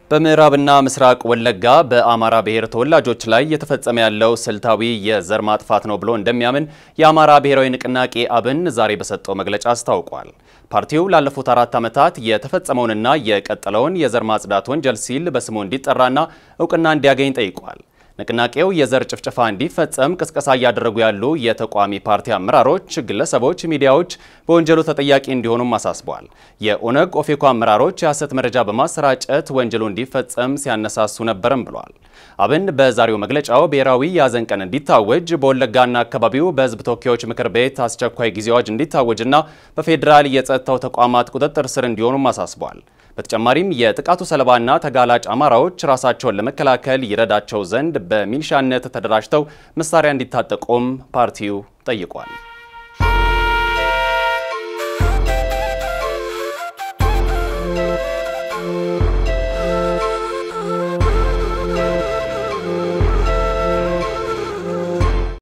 በምዕራብና ምስራቅ ወለጋ በአማራ ብሔር ተወላጆች ላይ እየተፈጸመ ያለው ስልታዊ የዘር ማጥፋት ነው ብሎ እንደሚያምን የአማራ ብሔራዊ ንቅናቄ አብን ዛሬ በሰጠው መግለጫ አስታውቋል። ፓርቲው ላለፉት አራት ዓመታት የተፈጸመውንና የቀጠለውን የዘር ማጽዳት ወንጀል ሲል በስሙ እንዲጠራና እውቅና እንዲያገኝ ጠይቋል። ንቅናቄው የዘር ጭፍጨፋ እንዲፈጸም ቅስቀሳ እያደረጉ ያሉ የተቋሚ ፓርቲ አመራሮች፣ ግለሰቦች፣ ሚዲያዎች በወንጀሉ ተጠያቂ እንዲሆኑም አሳስበዋል። የኦነግ ኦፌኮ አመራሮች የሐሰት መረጃ በማሰራጨት ወንጀሉ እንዲፈጸም ሲያነሳሱ ነበርም ብሏል። አብን በዛሬው መግለጫው ብሔራዊ የሐዘን ቀን እንዲታወጅ በወለጋና አካባቢው በሕዝብ ተወካዮች ምክር ቤት አስቸኳይ ጊዜ አዋጅ እንዲታወጅና በፌዴራል የጸጥታው ተቋማት ቁጥጥር ስር እንዲሆኑም አሳስቧል። በተጨማሪም የጥቃቱ ሰለባና ተጋላጭ አማራዎች ራሳቸውን ለመከላከል ይረዳቸው ዘንድ በሚሊሻነት ተደራጅተው መሳሪያ እንዲታጠቁም ፓርቲው ጠይቋል።